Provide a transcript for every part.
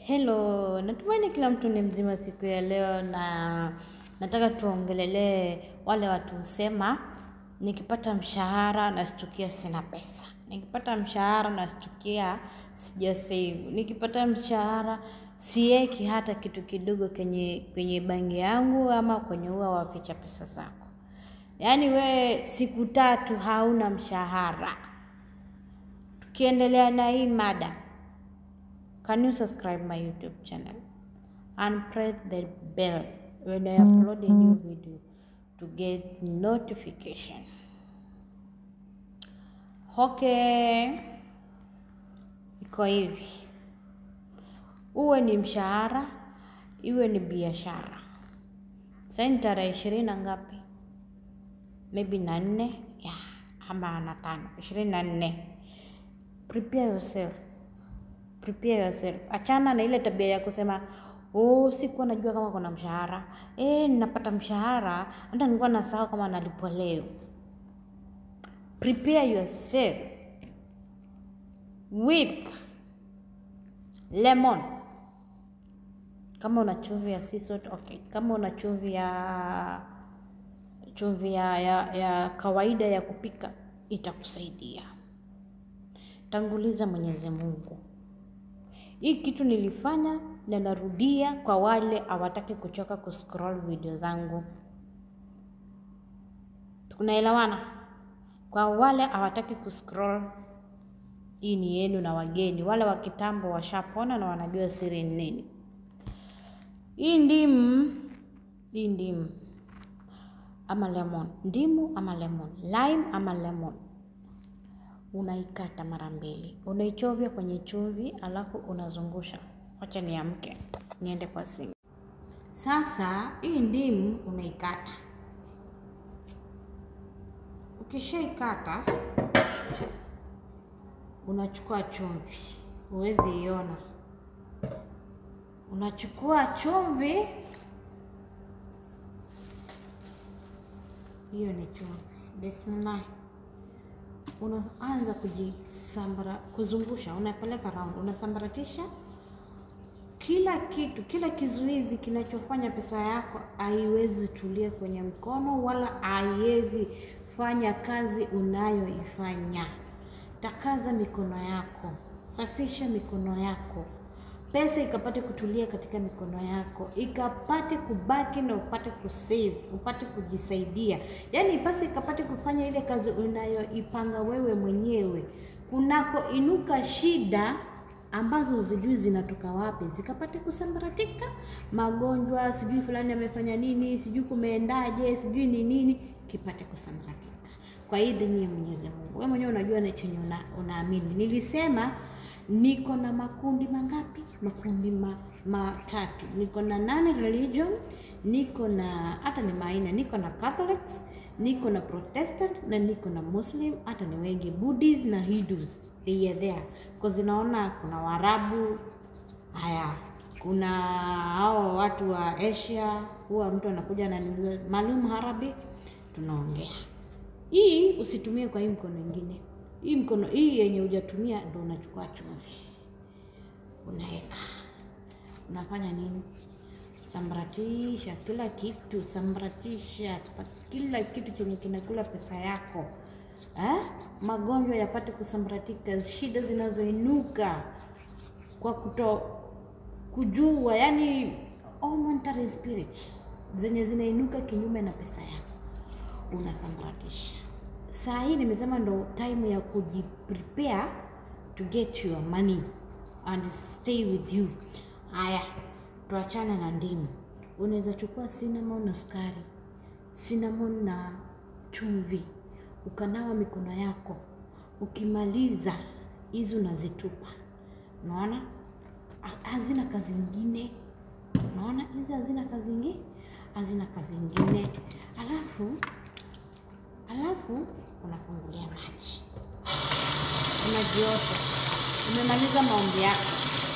Hello, natumaini kila mtu ni mzima siku ya leo na nataka tuongelelee wale watu husema nikipata mshahara nastukia sina pesa. Nikipata mshahara nastukia sija save. Nikipata mshahara sieki hata kitu kidogo kwenye kwenye bangi yangu ama kwenye ua waficha pesa zako. Yaani we siku tatu hauna mshahara. Tukiendelea na hii mada, can you subscribe my YouTube channel and press the bell when I upload a new video to get notification. Okay, iko hivi, uwe ni mshahara, iwe ni biashara. Sasa ni tarehe ishirini na ngapi? Maybe na nne yeah, ama na tano, ishirini na nne. Prepare yourself prepare yourself. Achana na ile tabia ya kusema oh, sikuwa najua kama kuna mshahara eh, ninapata mshahara hata nilikuwa nasahau kama nalipwa leo. Prepare yourself with lemon. Kama una chumvi ya sea salt, okay. Kama una chumvi ya chumvi ya, ya, ya kawaida ya kupika itakusaidia. Tanguliza Mwenyezi Mungu. Hii kitu nilifanya na narudia kwa wale hawataki kuchoka kuscroll video zangu. Tunaelewana? Kwa wale hawataki kuscroll, hii ni yenu na wageni. Wale wa kitambo washapona na wanajua siri ni nini. Hii ndimu, hii ndimu ama lemon, ndimu ama lemon, lime ama lemon unaikata mara mbili, unaichovya kwenye chumvi, alafu unazungusha. Wacha niamke niende kwa sinki. Sasa hii ndimu unaikata, ukishaikata unachukua chumvi, huwezi iona. Unachukua chumvi, hiyo ni chumvi. Bismillah unaanza kujisambara kuzungusha, unapeleka round, unasambaratisha kila kitu, kila kizuizi kinachofanya pesa yako haiwezi tulia kwenye mkono wala haiwezi fanya kazi unayoifanya. Takaza mikono yako, safisha mikono yako, pesa ikapate kutulia katika mikono yako, ikapate kubaki na upate kusave, upate kujisaidia, yaani pesa ikapate kufanya ile kazi unayoipanga wewe mwenyewe. Kunako inuka shida ambazo uzijui zinatoka wapi, zikapate kusambaratika. Magonjwa sijui fulani amefanya nini, sijui kumeendaje, sijui ni nini, kipate kusambaratika kwa idhini ya Mwenyezi Mungu. Wewe mwenyewe unajua na chenye una, unaamini. Nilisema niko na makundi mangapi? Makundi ma, matatu. Niko na nane religion, niko na hata ni maina, niko na Catholics, niko na Protestant na niko na Muslim, hata ni wengi Buddhist na Hindus. They are there. Kwa zinaona kuna Waarabu, haya kuna hao watu wa Asia, huwa mtu anakuja na maalum Arabic, tunaongea hii. Usitumie kwa hii mkono ingine hii mkono hii yenye hujatumia ndo unachukua chumvi unaweka, unafanya nini? Sambaratisha kila kitu, sambaratisha kila kitu chenye kinakula pesa yako eh? Magonjwa yapate kusambaratika, shida zinazoinuka kwa kuto kujua, yani all monetary spirit zenye zinainuka kinyume na pesa yako unasambaratisha. Saa hii nimesema ndo time ya kujiprepare to get your money and stay with you. Haya, tuachana na ndimu. Unaweza chukua cinnamon na sukari, cinnamon na chumvi, ukanawa mikono yako. Ukimaliza hizi unazitupa. Unaona hazina kazi ingine. Unaona hizi hazina kazi ingine, hazina kazi ingine. Alafu alafu unafungulia maji, unajiosha. Umemaliza maombi yako,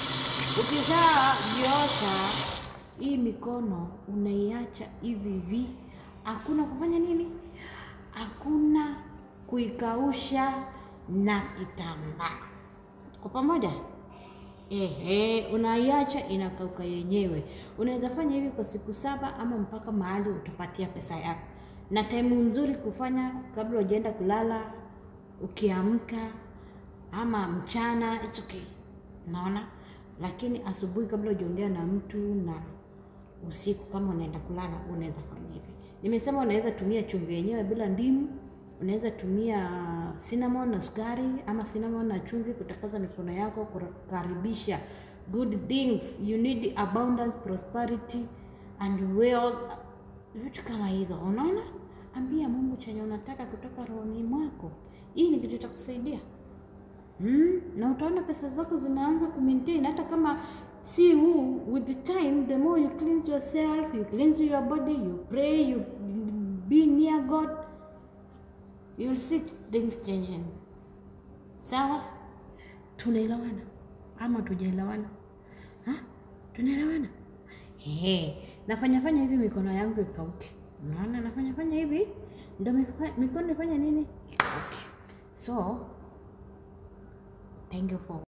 ukishajiosha hii mikono unaiacha hivi hivi, hakuna kufanya nini, hakuna kuikausha na kitambaa. Kwa pamoja Ehe, unaiacha inakauka yenyewe. Unaweza fanya hivi kwa siku saba ama mpaka mahali utapatia pesa yako, na time nzuri kufanya kabla hujaenda kulala, ukiamka ama mchana, it's okay, unaona. Lakini asubuhi kabla hujaongea na mtu na usiku kama unaenda kulala, unaweza fanya hivi. Nimesema unaweza tumia chumvi yenyewe bila ndimu, unaweza tumia cinnamon na sukari ama cinnamon na chumvi kutakaza mikono yako, kukaribisha good things. You need abundance, prosperity and wealth, vitu kama hizo. Unaona, ambia Mungu chenye unataka kutoka rohoni mwako. Hii ni kitu itakusaidia. Hmm? Na utaona pesa zako zinaanza kumaintain hata kama si huu. With the time, the more you cleanse yourself, you cleanse your body, you pray, you be near God, you'll see things changing. Sawa? Tunaelewana ama tujaelewana? Ha? Tunaelewana? Ehe, nafanya fanya hivi mikono yangu ikauke. Unaona, nafanya fanya hivi ndio miko- mikono ifanye nini? Ikauke. So, thank you for